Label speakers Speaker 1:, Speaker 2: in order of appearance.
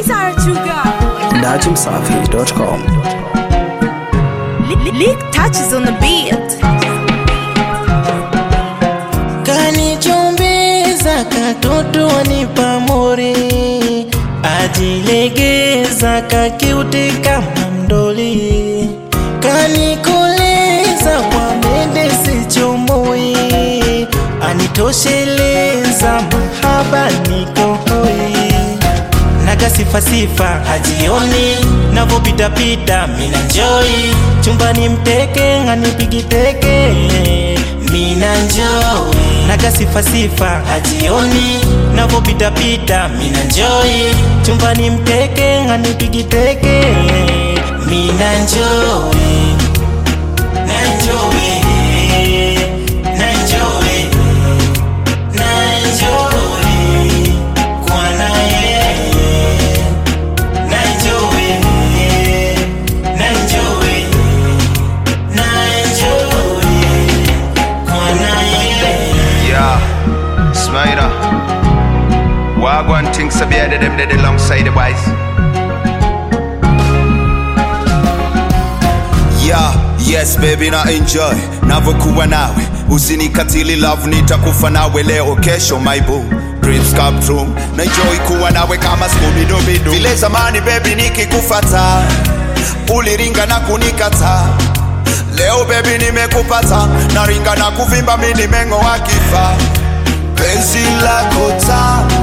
Speaker 1: Wizard Sugar.
Speaker 2: dachimsafi.com.
Speaker 1: Lick touches on the beat.
Speaker 3: kanichumbeza katoto wanipa mori ajilegeza kakiuti kama mdoli kanikoleza kwa mende sichomoi anitosheleza mahaba nikohoi naga sifasifa hajioni navopitapita mina njoi chumbani mteke nganipigi teke mina njoi naga sifasifa hajioni navopitapita mina njoi chumbani mteke nganipigi teke mina njoi nanjoi nanjoi nanjoi kwana yeye nanjoi nanjoi nanjoi kwana yeye
Speaker 4: Yeah, Smaina. Wagwan things to be added them dead alongside the boys.
Speaker 5: Yeah, yes baby na enjoy navyokuwa nawe usinikatili love nitakufa nawe leo kesho my boo Dreams come true na enjoy kuwa nawe kama skubidubidu vile zamani baby nikikufata uliringa na kunikata leo baby nimekupata naringa na kuvimba mi nimeng'oa kifaa penzi lako tamu